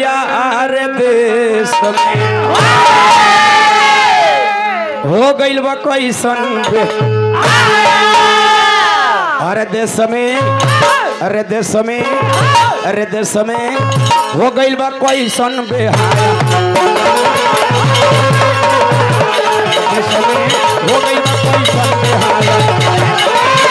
यार देश में हो गइल बा कैसन बे अरे देश में अरे देश में अरे देश में हो गइल बा कैसन बेहाया देश में हो गइल बा कैसन बेहाया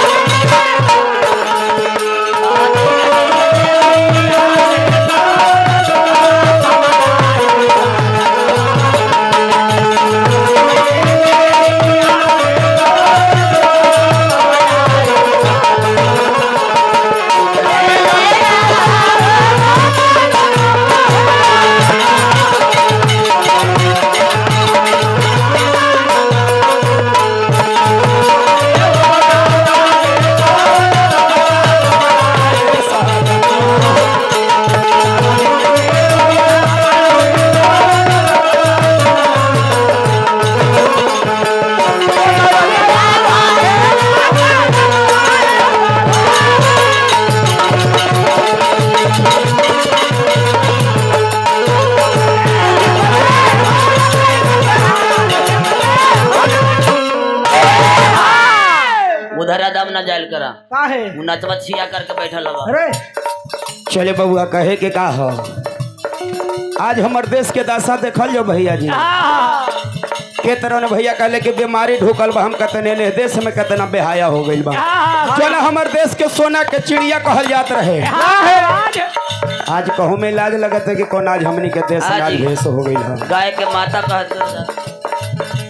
उधर अदब न जायल करा काहे उ नचवा छिया करके बैठल हवा अरे चले बबुआ कहे के का हो आज हमर देश के दशा देखल जो भैया जी के तरह ने भैया कहले कि बीमारी ढुकल बा हम कतने ने देश में कितना बेहाया हो गइल बा चल हमर देश के सोना के चिड़िया कहल जात रहे आज कहूँ में लाज लगत है कि कौन आज हमनी के देश हाँ लाज जी। भेष हो गइल है गाय के माता कहते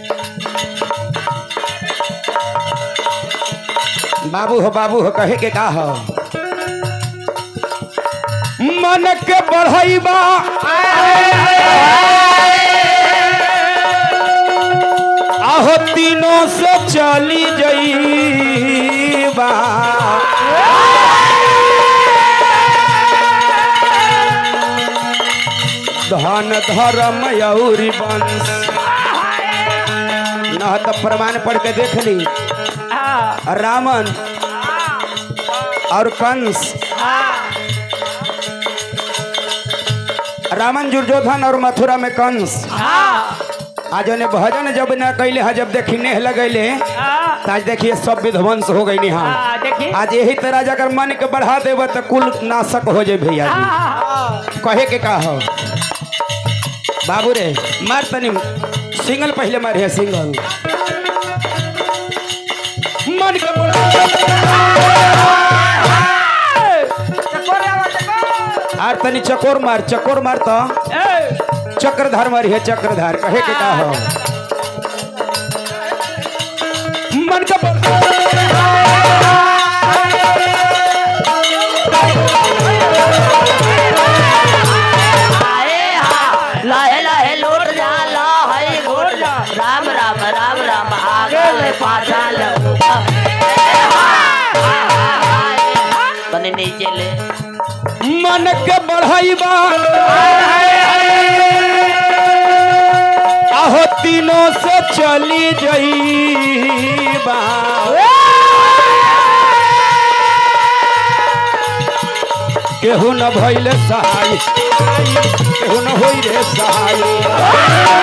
बाबू हो बाबू हो कहे के का हो मन के बढ़ाइबा आहो तीनों से चली जईबा धन धर्म यौरी वंश न तो प्रमाण पढ़ के देख ली रावण और कंस रावण दुर्योधन और मथुरा में कंस आज ने भजन जब न कैले है जब देखी नेह लगैले तो आज देखिए सब विध्वंस हो गई हाँ देखिए आज यही तरह अगर मन के बढ़ा देव तो कुल नाशक हो जाए भैया जी कहे के का हो बाबू रे मार तनी सिंगल पहले मारे है सिंगल मन के आर तनी चकोर मार चकोर मार तो चक्रधार मारी है चक्रधार कहे के का हो मन के लाहे लाहे लौट जा ला है घोट जा राम राम राम राम आगे पाछा तने नीचे ले मन के बढ़ाइबा आहो तीनों से चली जईबा केहू न भइले सहाय केहू न होई रे सहाय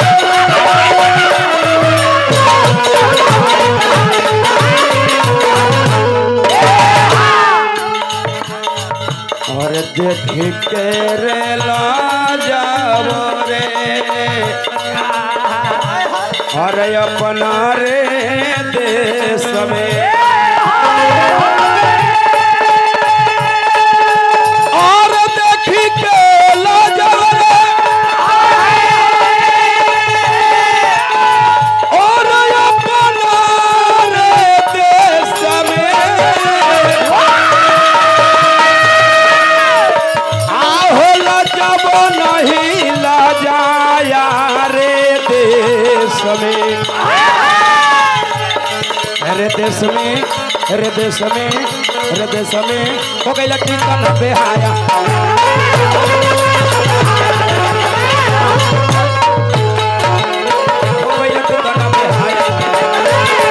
और देख के रे ला जाओ रे अरे अपना रे देश में और देखी के ला जाओ रे और अपना रे देश में आहो लजब नहीं लजाया रे देश में अरे देश में अरे देश में अरे देश में हो गई लट्टी कन बेहाया हो गई लट्टी कन बेहाया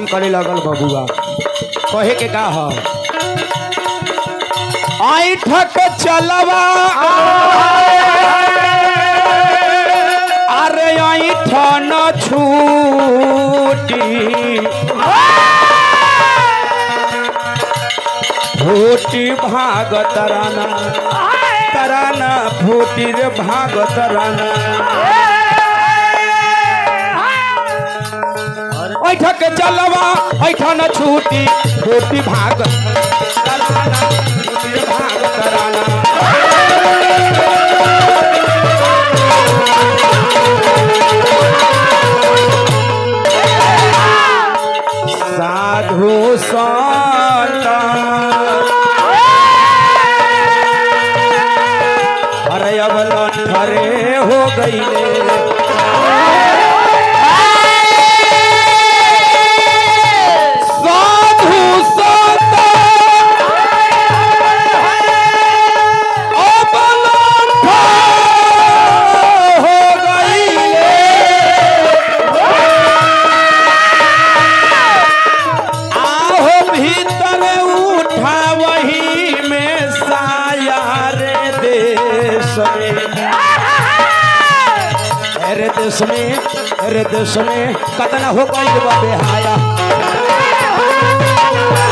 तालीम करे लगल बबुआ कहे के का ह ऐठक चलवा अरे ऐठन छूटी फूटी भाग तराना तराना फूटी रे भाग तराना ऐठक चलवा ऐठन छूटी फूटी भाग तराना फूटी रे भाग तराना साधु संत अरे अब लठरे हो गईले साधु संत अब लठर हो गईले आहो भीतर उठा वही में साया रे देश में अरे देश में अरे देश में कतना हो गई बा बेहाया